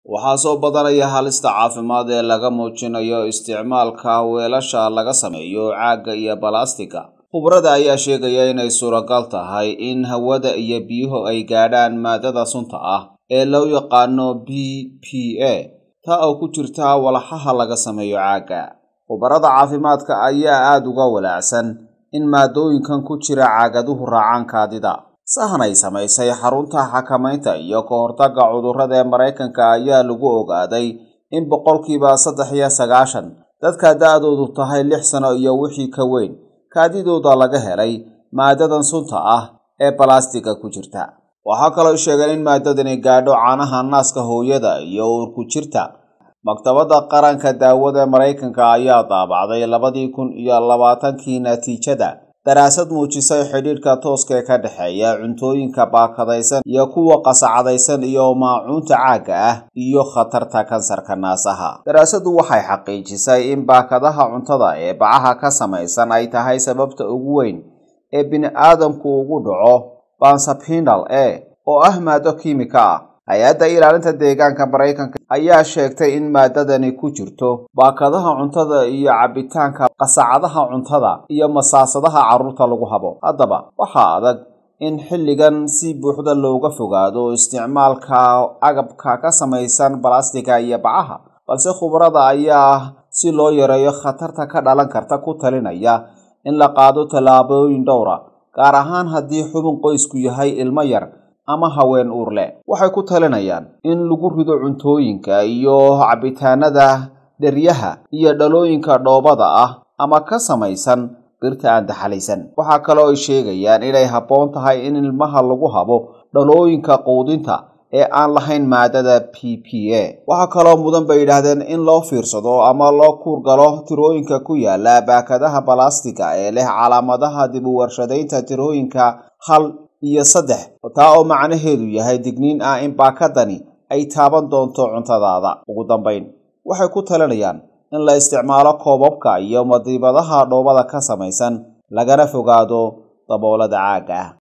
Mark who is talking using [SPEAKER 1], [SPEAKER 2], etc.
[SPEAKER 1] waxaa soo badanaya halista caafimaad ee laga muujinayo isticmaalka weelasha laga sameeyo caagga iyo balaastigga khubrada ayaa sheegaya inay suuragal tahay in hawada iyo biyuhu ay gaadhaan maadada sunta ah ee loo yaqaano b p a taa oo ku jirta walxaha laga sameeyo caagga khubarada caafimaadka ayaa aada uga walaacsan in maadooyinkan ku jira caagaduhu raacaan kaadida sahan ay samaysay xarunta xakamaynta iyo ka hortagga cudurrada ee maraykanka ayaa lagu ogaaday in boqolkiiba saddex iyo sagaashan dadka da-doodu tahay lix sano iyo wixii ka weyn kaadidooda laga helay maadadan sunta ah ee balastiga ku jirta waxaa kaloo sheegeen in maadadani gaadho caanaha naaska hooyada iyo uurku jirta maktabadda qaranka daawada maraykanka ayaa daabacday labadii kun iyo labaatankii natiijada daraasad muujisay xidhiidhka tooska ee ka dhexeeya cuntooyinka baakadaysan iyo kuwa qasacadaysan iyo maacuunta caagga ah iyo khatarta kansarka naasaha daraasaddu waxay xaqiijisay in baakadaha cuntada ee bacaha ka samaysan ay tahay sababta ugu weyn ee bini-aadamku ugu dhaco bansapinal e oo ah maado kiimika ah hay-adda ilaalinta deegaanka maraykanka ayaa sheegtay in maadadani ku jirto baakadaha cuntada iyo cabitaanka qasacadaha cuntada iyo masaasadaha carruurta lagu habo haddaba waxaa adag in xilligan si buuxda looga fogaado isticmaalka agabka ka samaysan balastiga iyo bacaha balse khubarada ayaa si loo yareeyo khatarta ka dhalan karta ku talinaya in la qaado tallaabooyin dhowra gaar ahaan haddii xubin qoysku yahay ilmo yar ama haween uur leh waxay ku talinayaan in lagu rido cuntooyinka iyo cabitaanada dheryaha iyo dhalooyinka dhoobada ah ama ka samaysan birta aan daxalaysan waxaa kaloo ay sheegayaan inay habboon tahay in ilmaha lagu habo dhalooyinka quudinta ee aan lahayn maadada p p a waxaa kaloo mudan bay yidhaahdeen in loo fiirsado ama loo kuurgalo tirooyinka ku yaala baakadaha balastiga ee leh calaamadaha dib u warshadaynta tirooyinka hal iyo saddex taa oo macnaheedu yahay digniin ah in baakadani ay taaban doonto cuntadaada ugu dambayn waxay ku talinayaan in la isticmaalo koobabka iyo madiibadaha dhoobada ka samaysan lagana fogaado daboolada caagga ah